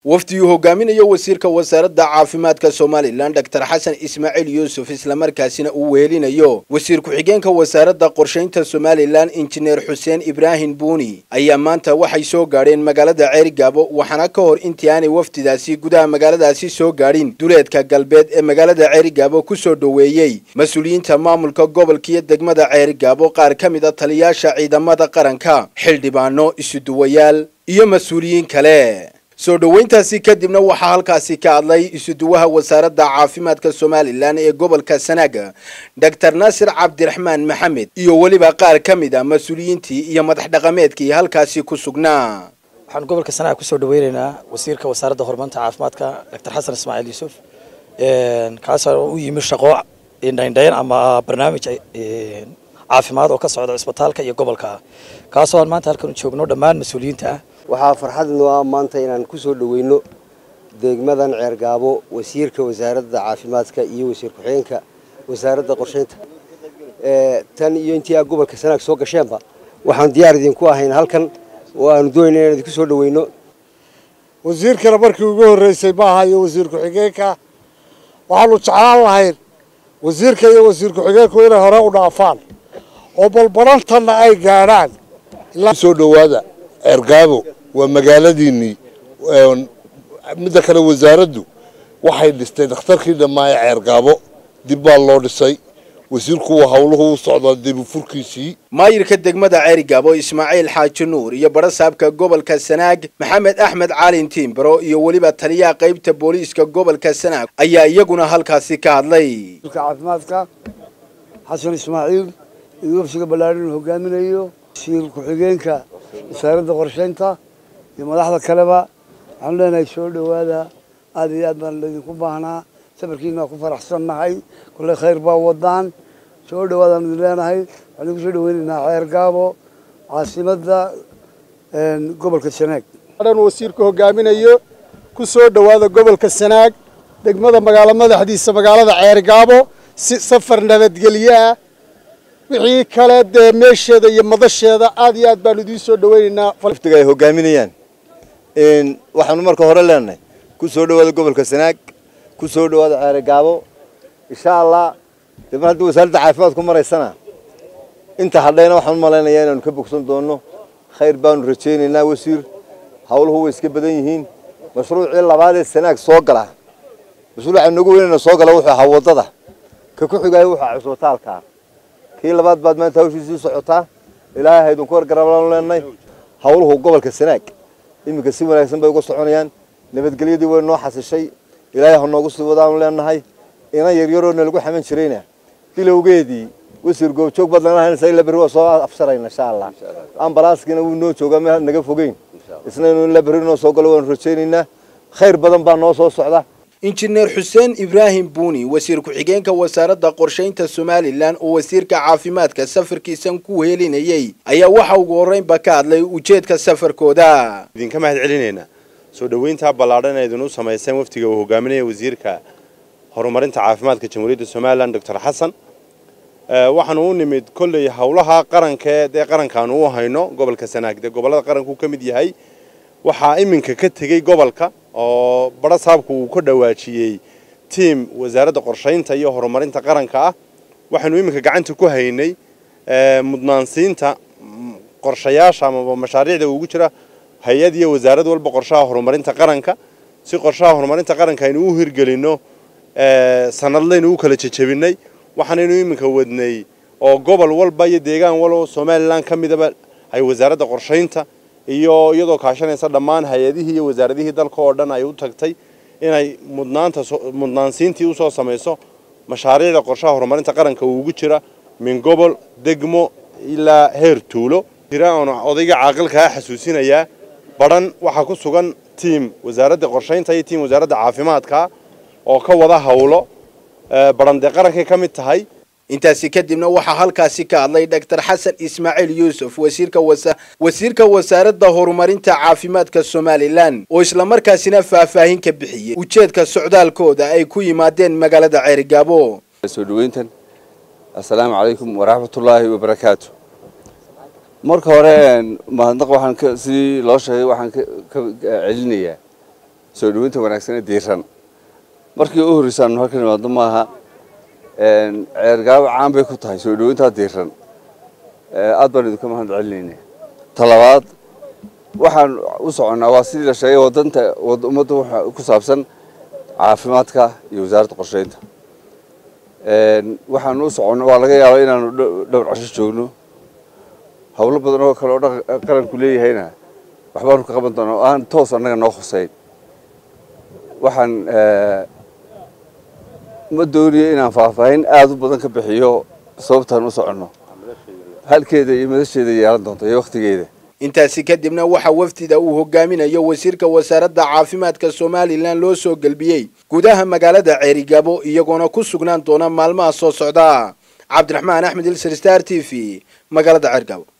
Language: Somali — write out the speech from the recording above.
wafdi uu hogaaminayo wasiirka wasaaradda caafimaadka somalilan doctor xasan ismaaciil yuusuf islamarkaasina uu wehelinayo wasiir ku-xigeenka wasaaradda qorshaynta somalilan injineer xuseen ibraahim buuni ayaa maanta waxay soo gaadheen magaalada ceerigaabo waxaana ka hor intii aanay wafdidaasi gudaha magaaladaasi soo gaadhin duleedka galbeed ee magaalada ceerigaabo kusoo dhoweeyey mas-uuliyiinta maamulka gobolka iyo degmada ceerigaabo qaar ka mid a taliyaasha ciidamada qaranka xildhibaano isuduwayaal iyo mas-uuliyiin kale soo dhoweyntaasi kadibna waxaa halkaasi ka hadlay isuduwaha wasaaradda caafimaadka somalilan ee gobolka sanaaga doctor naasir cabdiraxmaan maxamed iyo weliba qaar ka mid a mas-uuliyiintii iyo madax dhaqameedkii halkaasi ku sugnaa waxaan gobolka sanaaga kusoo dhaweyneynaa wasiirka wasaaradda horumarinta caafimaadka doctor xasan ismaaciil yuusuf kaasoo u yimi shaqo indhaindhayn ama barnaamij caafimaad oo ka socda cisbitaalka iyo gobolka kaasoo aan maanta halkan joogno dhammaan mas-uuliyiinta ah waxaa farxad noo ah maanta inaan ku soo dhoweyno degmadan ceergaabo wasiirka wasaaradda caafimaadka iyo wasiir ku-xigeenka wasaaradda qorshaynta tan iyo intii aa gobolka sanaag soo gasheenba waxaan diyaar idinku ahayn halkan oo aanu doonayna inaan idinku soo dhoweyno wasiirkana markii ugu horreysay maaha iyo wasiir ku-xigeenka waxaanu jeclaan lahayn wasiirka iyo wasiir ku-xigeenku inay hore u dhaafaan oo balbarantanna ay gaadhaan soo dhowaada ceergaabo waa magaaladiinnii midda kale wasaaraddu waxay dhistay dhakhtarkii dhammaa ee ceergaabo dib baa loo dhisay wasiirku waa howluhu u socdaa dibufurkiisii maayirka degmada ceerigaabo ismaaciil xaaji nuur iyo barasaabka gobolka sanaag maxamed axmed caalin tiimbaro iyo weliba taliyaha qaybta booliiska gobolka sanaag ayaa iyaguna halkaasi ka hadlay caafimaadka xasan ismaaciil iyo wafsiga ballaadhin hogaaminayo wasiir ku-xigeenka wasaaradda qorshaynta iyo madaxda kaleba waxaanu leenahay soo dhowaada aada iyo aad baan laydinku baahnaa safarkiina waa ku faraxsannahay kulley khayr baa wadaan soo dhowaadaanu idin leenahay waxaan idinku soo dhaweynaynaa ceer gaabo caasimadda gobolka sanaag dhan wasiirku hogaaminayo ku soo dhowaada gobolka sanaag degmada magaalo madaxdiisa magaalada ceer gaabo si safar nabadgelyo ah wixii kale dee meesheeda iyo madasheeda aad iyo aad baanu idiin soo dhaweynaynaa waftiga ay hogaaminayaan waxaanu marka hore leenahay ku soo dhowaada gobolka sanaag ku soo dhowaada ceerigaabo insha allah dee mar haddii wasaaradda caafimaad ku maraysana inta hadhayna waxaan u malaynayaa inaanu ka bogsan doonno khayr baanu rajaynaynaa wasiir howluhu way iska badan yihiin mashruucii labaad ee sanaag soo gala mashruuca nagu weynayna soo gala wuxuu ahaa waddada ka ku xigaayo wuxuu ahaa cisbitaalka kii labaad baad maanta hawshiisii socotaa ilaahay haydinku wargarabaanu leenahay howluhu gobolka sanaag iminka si wanaagsan bay uga soconayaan nabadgelyadii way noo xasishay ilaahay ha noogu sii wadaanu leenahay inan yaryaroo nalagu xaman jirayna bilowgeedii wasiir goobjoog baad lana haynaysaa ila berri waa soo afsharayna insha allah ambalaaskiina wuu noo joogaa meel naga fogeyn isna inuu ila berri noo soo galo waanu rajaynaynaa khayr badan baa noo soo socda injineer xuseen ibraahim buuni wasiir ku-xigeenka wasaaradda qorshaynta somalilan oo wasiirka caafimaadka safarkiisan ku helinayey ayaa waxa ugu horreynba ka hadlay ujeedka safarkooda idinka mahad celinaynaa soo dhoweyntaa ballaadhan ee idinu samayseen waftiga uu hogaaminaya wasiirka horumarinta caafimaadka jamhuuriyadda somalilan doctor xasan waxaanu u nimid kolley howlaha qarankaee dee qarankaanu u hayno gobolka sanaag dee gobollada qaranku ka mid yahay waxaa iminka ka tegey gobolka oo barasaabku uu ka dhawaajiyey tiam wasaaradda qorshaynta iyo horumarinta qaranka ah waxaanu iminka gacanta ku haynay mudnaansiinta qorshayaasha amaba mashaariicda ugu jira hay-ad iyo wasaarad walba qorshaha horumarinta qaranka si qorshaha horumarinta qaranka aynu u hirgelinno sanadlaynu u kala jejebinay waxaanaynu iminka wadnay oo gobol walba iyo deegaan walba somalilan ka midaba ay wasaaradda qorshaynta iyo iyadoo kaashanaysa dhammaan hay-adihii iyo wasaaradihii dalka oo dhan ay u tagtay inay mudnaanta mudnaansiintii usoo samayso mashaariicda qorshaha horumarinta qaranka uu ugu jira min gobol degmo ilaa heer tuulo jira oon odayga caaqilkaa xasuusinayaa badhan waxaa ku sugan tiam wasaaradda qorshaynta iyo tiam wasaaradda caafimaadka oo ka wada howlo badhan dee qarankay ka mid tahay intaasi kadibna waxaa halkaasi ka hadlay doctor xasan ismaaciil yuusuf wasiirka wasiirka wasaaradda horumarinta caafimaadka somalilan oo islamarkaasina faahfaahin ka bixiyey ujeedka socdaalkooda ay ku yimaadeen magaalada ceerigaabo soo dhaweyntan assalaamu calaykum waraxmatullaahi wabarakaatu marka hore mahadnaq waxaan sidii loo sheegay waxaan ka celinayaa soo dhaweynta wanaagsan ee diiran markii u horreysaanu halkan imaado maaha ceergaabo caan bay ku tahay soo dhaweyntaa diiran aad baan idinka mahad celinayna talabaad waxaan u soconnaa waa sidii la sheegay wadanta ummadda waxa ku saabsan caafimaadka iyo wasaaradda qorsheynta waxaanu u soconna waa laga yaabaa inaanu dhowr casho joogno howlo badan oo kale oo qaranku leeyahayna waxbaanu ka qaban doonaa oo aan toos annaga noo khuseyn waxaan ma doonayo inaan faahfaahin aada u badan ka bixiyo sababtaan u soconno halkeeda iyo madasheeda yeelan doonta iyo wakhtigeeda intaasi kadibna waxaa wafdida uu hogaaminayo wasiirka wasaaradda caafimaadka somalilan loo soo gelbiyey gudaha magaalada ceerigabo iyagoona ku sugnaan doona maalmaha soo socda cabdiraxmaan axmed ilser star t v magaalada ceergabo